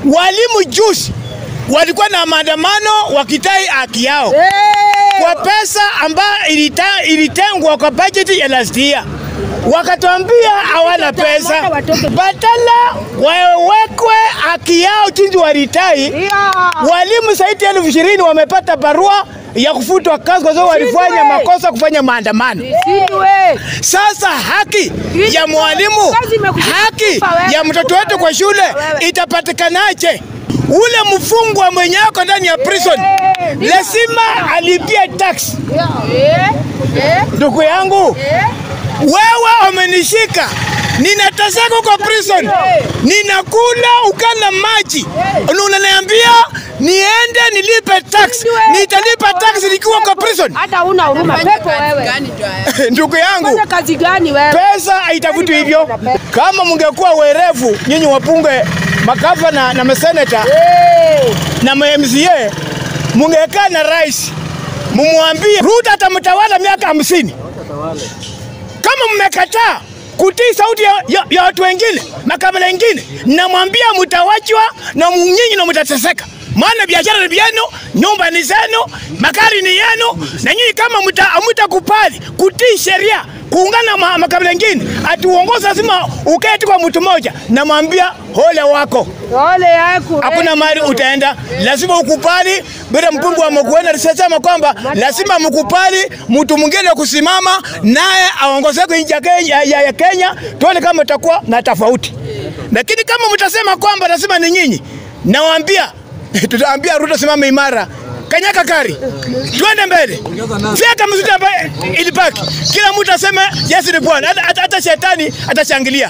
Walimu juzi walikuwa na maandamano wakitai haki yao kwa pesa ambayo ilita, ilitengwa kwa bajeti ya last year. Wakatuambia hawana pesa, badala wawekwe haki yao jinsi walitai. Walimu zaidi ya elfu ishirini wamepata barua ya kufutwa kazi kwa sababu walifanya makosa kufanya maandamano. Sasa haki ya mwalimu, haki ya mtoto wetu kwa shule itapatikanaje? Ule mfungwa mwenye ako ndani ya prison lazima alipie tax. Ndugu yangu, wewe umenishika ninateseka kwa prison, ninakula ukala maji, unaniambia niende nilipe tax. Nitalipa tax nikiwa kwa prison? Hata una huruma pepo wewe. Ndugu yangu, Fanya kazi gani wewe? pesa haitafuti hivyo. Kama mungekuwa werevu nyinyi wapunge magavana na maseneta na ma-MCA, mungekaa na rais mumwambie Ruto atamtawala miaka hamsini. Kama mmekataa kutii sauti ya, ya, ya watu wengine makabila wengine, namwambia mtawachwa na nyinyi na mtateseka, maana biashara ni vyenu, nyumba ni zenu, magari ni yenu, na nyinyi kama mtakubali kutii sheria kuungana na makabila mengine atuongoza, lazima uketi kwa mtu mmoja. Namwambia hole wako, Ole yako. hakuna mahali utaenda, lazima ukubali. Bila mbunge wa Makueni alisema kwamba lazima mkubali mtu mwingine kusimama naye aongoze nchi ya Kenya, ya, ya Kenya, tuone kama itakuwa na tofauti. Lakini kama mtasema kwamba lazima ni nyinyi, nawaambia tutaambia Ruto simama imara kanyaka kari, twende mbele, fyeka mzito ambaye ilibaki, kila mtu aseme Yesu ni Bwana, hata hata shetani atashangilia.